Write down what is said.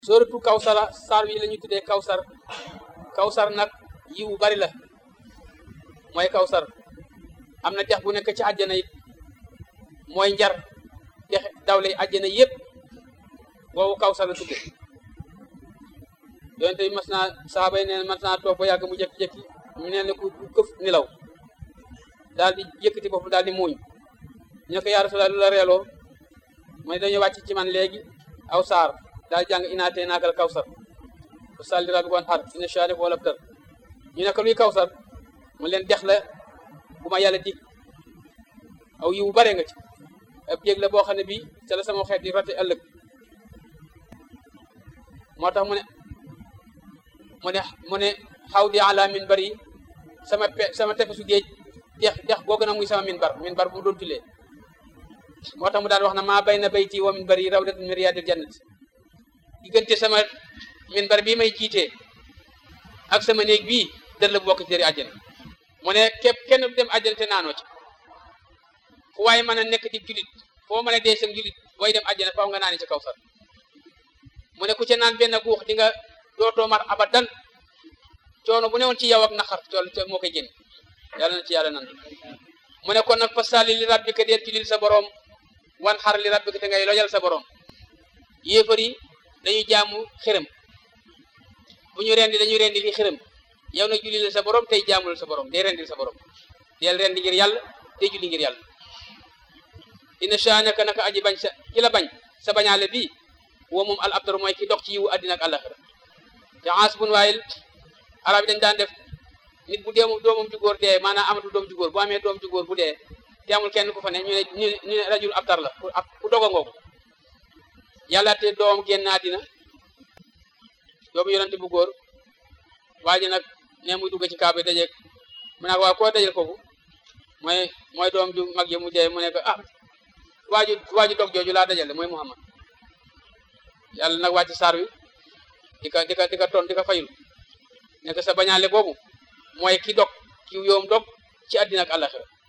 sóoratu kawsara saar wi la ñu tuddee kawsar kawsar nag yiwu bari la mooy kawsar am na dex bu nekk ci àjjana it mooy njar dex dawle àjjana yépp boobu kawsar la tudde yonente bi mas naa saaba yi neen mas naa toog ba yàgg mu jékki-jékki ñu neen ne ku këf nilaw daal di yëkkati bopp daal di muuñ ñu ne ko yaa Rasulallah lu la reeloo mu ne dañu wàcc ci man léegi aw saar daal jàng inaatee naakal kawsar bu salli rabbi wan xar ina shaani wala tar ñu ne ko luy kawsar mu leen dex la bu ma yàlla dig aw yiwu bare nga ci ab jéeg la boo xam ne bii ca la sama xeet di rate ëllëg moo tax mu ne mu ne mu ne xaw di ala min bari sama pe sama tefesu géej dex dex googu nag muy sama min bar min bar bu mu doon tulee moo tax mu daan wax na maa bay na bayti wa min bari rawdatun min riyaadil jannati diggante sama min bar bii may jiitee ak sama néeg bii dër la bu bokk ci dëri àjjana mu ne képp kenn du dem àjjana te naanoo ci fu waaye mën a nekk di julit foo mën a dee sam julit booy dem àjjana faaw nga naani ci kawsar mu ne ku ca naan benn guux di nga dootoo mar abadan coono bu newoon ci yow ak naqar tool moo koy génn yàlla na ci yàlla nan mu ne kon nag fasalli li rabbika deel julil sa borom wan xar li rabbika te ngay lojal sa borom yéefar yi dañuy jaamu xërëm bu ñu rendi dañuy rendi li xërëm yow nag julli la sa borom tey jaamul sa borom day rendil sa borom del rendi ngir yàlla tey julli ngir yàlla ina shaanaka naka aji bañ sa ki la bañ sa bañaale bii woo moom al abtar mooy ki dox ci yiwu àddina ak àllaxira te ans bun waayil arab yi dañ daan def nit bu dee doomam ju góor dee maanaam amatul doom ju góor bu amee doom ju góor bu dee te amul kenn ku fa ne ñu ne ñu ne rajul abtar la ku doga ngoogu yàlla te doom génn àddina doomu yonante bu góor waa ji nag ne muy dugg ci kaaba yi dajeeg mu ne waa koo dajel kooku mooy mooy doom ju mag yi mu dee mu ne ko ah waaju waaju dog jooju laa dajal mooy Muhammad yàlla nag wàcc saar wi di ka di ka di ka ton di ka fayul nekk sa bañaale boobu mooy ki dog ki yoom dog ci àddina ak àllaxira